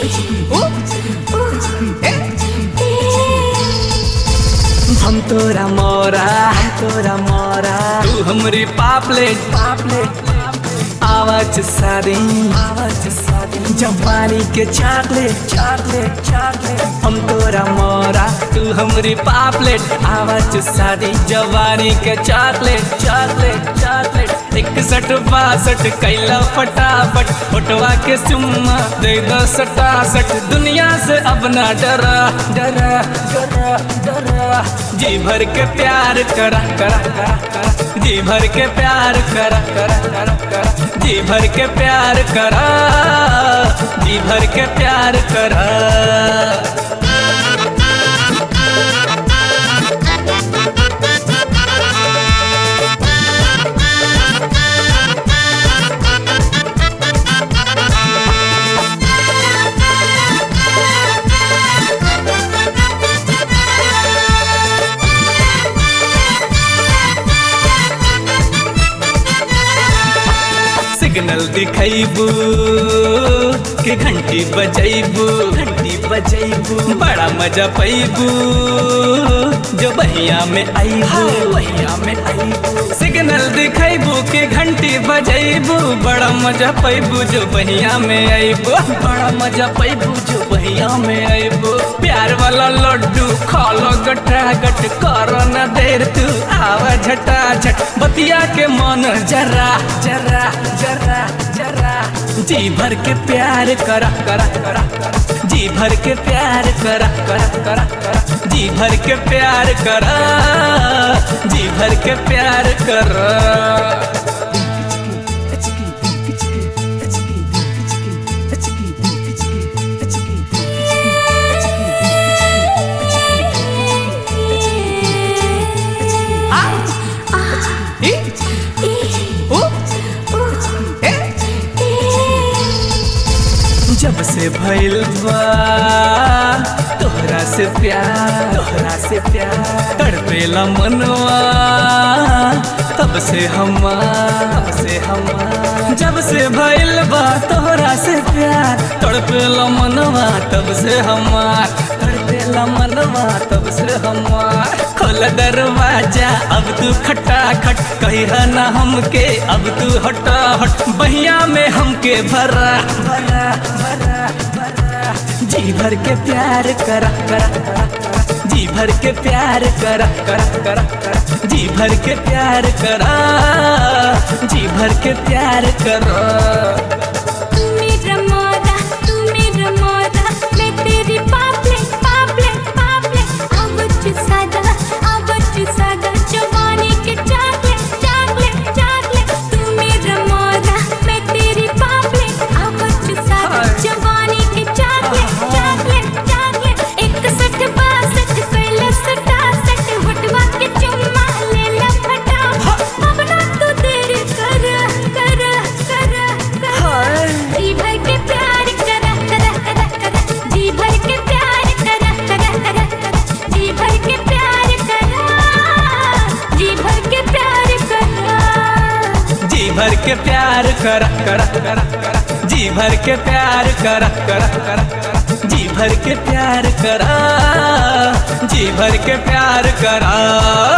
हम तोरा मोरा तोरा मोरा तू हमरी पापलेट पापलेट आवाज सारी आवाज सारी जवानी के चॉकलेट चॉकलेट चॉकलेट हम तोरा मोरा तू हमरी पापलेट आवाज सारी जवानी के चॉकलेट चॉकलेट चॉकलेट इकसठ बासठ कैला फटाफट फोटवा के चुम्मा दे दो सटासठ दुनिया से अब ना डरा डरा डरा डरा जी भर के प्यार करा करा करा करा जी भर के प्यार करा करा करा करा जी भर के प्यार करा जी भर के प्यार करा सिग्नल दिखैबू के घंटी बजैबू घंटी बजैबू बड़ा मजा पैबू जो बहिया में आईबू बहिया में आईबू सिग्नल दिखैबू के घंटी बजैबू बड़ा मजा पैबू जो बहिया में आईबू बड़ा मजा पैबू जो बहिया में आईबू प्यार वाला लड्डू खालो गटा गट करो न देर तू आवा झटा झट बतिया के मन जरा जरा जरा जरा जी भर के प्यार करा करा करा करा जी भर के प्यार करा करा करा करा जी भर के प्यार करा जी भर के प्यार करा जब से भइल बा तोहरा से प्यार तोहरा से प्यार तड़पेला मनवा तब से हमार तब से हमार जब से भइल बा तोहरा से प्यार तड़पेला मनवा तब से हमार तड़पेला मनवा तब से हमार खोल दरवाजा अब तू खटा खट कहिया ना हमके अब तू हटा हट बहिया में हमके भरा भरा भरा भरा जी भर के प्यार करा करा करा करा जी भर के प्यार करा करा करा करा जी भर के प्यार करा जी भर के प्यार करा तू मेरा मोरा तू मेरा मोरा मैं तेरी पापलेट पापलेट पापलेट आवच सादा आवच सादा जवानी के चॉकलेट चॉकलेट चॉकलेट तू मेरा मोरा मैं तेरी पापलेट आवच सादा जवानी के चॉकलेट चॉकलेट चॉकलेट इकसठ बासठ कैला सटासठ वटवा के चुम्मा ले ला फटाफट अब ना तू देरी कर कर कर कर जी भर के प्यार करा करा करा करा जी भर के प्यार करा करा करा करा जी भर के प्यार करा जी भर के प्यार करा जी भर के प्यार करा करा करा करा जी भर के प्यार करा करा करा करा जी भर के प्यार करा जी भर के प्यार करा